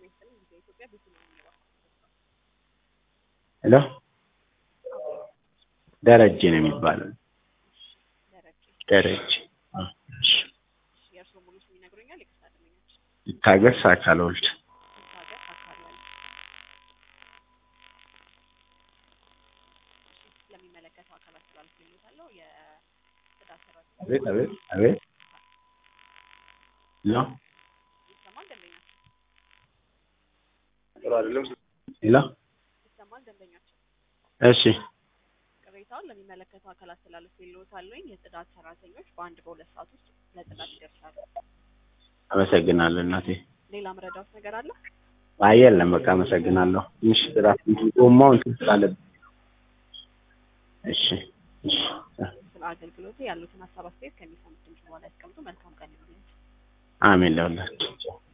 ይስጥልኝ ጊዜ ኢትዮጵያ ቤት ነው የሚኖረው። ሄሎ ደረጀ ነው የሚባለው። ደረጀ ደረጀ አዎ፣ እሺ። የእርስዎ ሙሉ ስም ይነግሩኛል? ይቅርታ ደንበኛችን ይታገስ አካል ወልድ ይታገስ አካባቢ ለሚመለከተው አካላት ስላልኩልዎታለሁ የጽዳት ሰራተኛ አቤት አቤት አቤት ሄሎ ይሰማል ደንበኛችን ሄሎ ይሰማል ደንበኛችን እሺ ቅሬታውን ለሚመለከተው አካላት ስላልኩልዎታለሁኝ የጽዳት ሰራተኞች በአንድ በሁለት ሰዓት ውስጥ ለጽዳት ይደርሳሉ። አመሰግናለሁ እናቴ። ሌላ ምረዳውት ነገር አለ? አይ የለም በቃ አመሰግናለሁ። ትንሽ ስራ ጎማው እንትን ስላለብኝ እሺ እሺ ስለ አገልግሎቱ ያሉትን ሀሳብ አስተያየት ከሚሰሙት ድምጽ በኋላ ያስቀምጡ። መልካም ቀን ይሁንልዎት። አሜን ለሁላችሁ